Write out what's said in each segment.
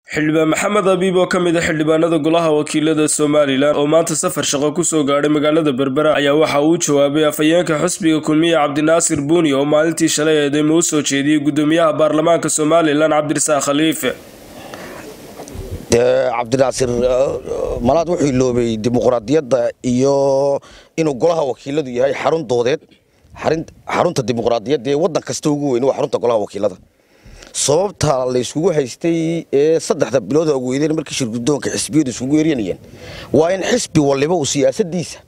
xildhibaan maxamed abiib oo ka mid a xildhibaanada golaha wakiilada somalilan oo maanta safar shaqo kusoo gaadhay magaalada berbera ayaa waxa uu jawaabay afhayeenka xusbiga kulmiye cabdinaasir buuni oo maalintii shalay eedeymo u soo jeediyey gudoomiyaha baarlamaanka somalilan cabdirasaaq khaliife cabdinaasir malaad wuxuu iloobay dimuqraadiyadda iyo inuu golaha wakiiladu yahay xarun doodeed xarunta dimuqraadiyadda ee waddan kasta ugu weyn waa xarunta golaha wakiilada sababta la yskugu haystay ee saddexda bilood ugu weydeen markii shirgudoonka xisbiyadu isugu eryanayeen waa in xisbi waliba uu siyaasadiisa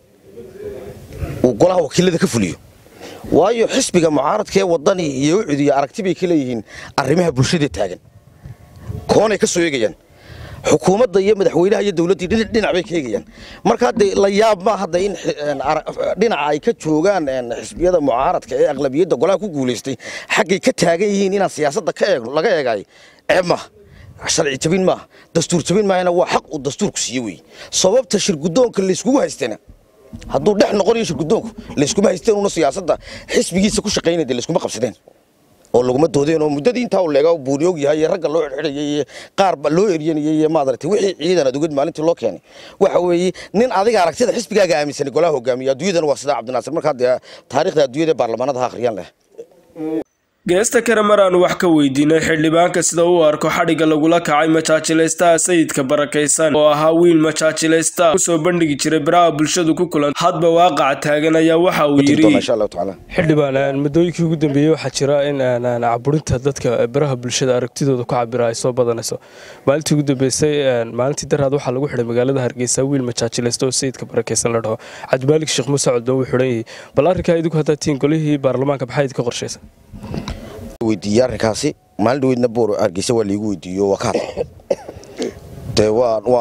uu golaha wakiilada ka fuliyo waayo xisbiga mucaaradka ee wadani iyo ucudiya aragti bay ka leeyihiin arrimaha bulshada taagan koonay ka soo eegayaan xukuumadda iyo madaxweynaha iyo dowladdii dhinac bay ka eegayaan marka hadde la yaab ma hadda in dhinaca ay ka joogaan xisbiyada mucaaradka ee aqlabiyadda golaha ku guulaystay xaggay ka taagan yihiin inaan siyaasadda ka eegno laga eegaayo ceeb maaha sharci jabin maaha dastuur jabin maahana waa xaq uu dastuurku siiye wey sababta shirgudoonka layskugu haystana hadduu dhex noqonayo shirgudoonku layskuma haysteen una siyaasadda xisbigiisa ku shaqaynaya layskuma qabsadeen oo laguma doodeen oo muddadii intaa uu leegaa buuni og yahay ee ragga loo xidhxidhayay iyo qaarba loo eryanayay iyo maadaragtay wixii ciidan adugad maalintii loo keenay waxa weeye nin adiga aragtida xisbigaaga aaminsanay golaha hogaamiya adduunyadana waa sidaa cabdinaasir markaa dee taariikhda adduunyada ee baarlamaanada ha akhriyaan leh geesta kale mar aanu wax ka weydiinay xildhibaanka sida uu arko xadhigga lagula kacay majaajilaystaha sayidka barakaysan oo ahaa wiil majaajilaysta kusoo bandhigi jiray baraha bulshadu ku kulan hadba waaqaca taagan ayaa waxa uu yidhi xildhibaan muddooyinkii ugu dambeeyey waxaa jira in caburinta dadka baraha bulshada aragtidooda ku cabira ay soo badanayso maalintii ugu dambeysay maalintii daraad waxaa lagu xidhay magaalada hargeysa wiil majaajilaysta oo sayidka barakaysan la dhaho cabdimaalik sheekh muuse coddo wuu xidhan yahay bal arrinkaa idinku haddaa tiin golihii baarlamaanka maxaa idinka qorshaysa weydiiyey arrinkaasi maalin dhaweydna boor hargeysa waa laigu weydiiyo waa ka hadla dee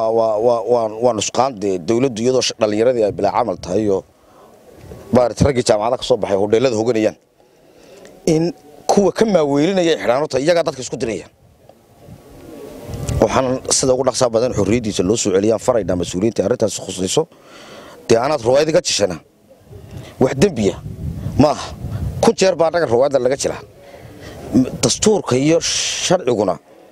waa nusqaan dee dowladdu iyadoo dhallinyaradii ay bilaa camal tahay oo maarata raggii jaamacada ka soo baxay hodheelada hoganayaan in kuwa ka maaweelinaya ay xidhaan horta iyagaa dadka isku diraya waxaan sida ugu dhaqsaa badan xorriyaddiisa loo soo celiyaan faraynaa mas-uuliyiinta arrintaasi khusayso dee anaad ruwaayada ka jishana wax dembiya maaha kun jeer baa annaga ruwaayadda laga jilaa dastuurka iyo sharciguna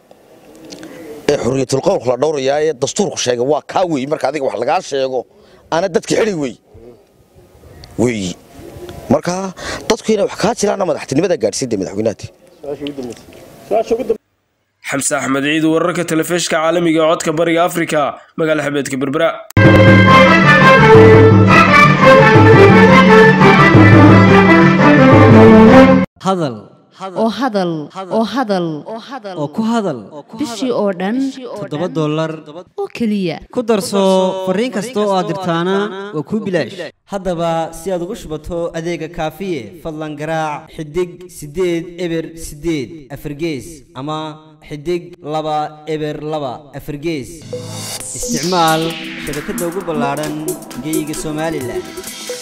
ee xorriyatul qowlka la dhowrayaa ee dastuurku sheegay waa kaa weey marka adiga wax lagaa sheego ana dadka xidhay wey weeyi marka dadku inay wax kaa jiraanna madaxtinimada gaadhsiinta madaxweynahaati xamse axmed ciid wararka telefishka caalamiga ee codka bariga afrika magaala xabeedka berbera hadal oo hadal oo hadal oo ku hadal bishii oo dhan toddoba dollar oo keliya ku darso fariin kasta oo aad dirtaana waa kuu bilaash haddaba si aad ugu shubato adeega kaafiye fadlan garaac xidig siddeed eber siddeed afargees ama xidig laba eber laba afargees isticmaal shabakadda ugu ballaadhan geyga somalilan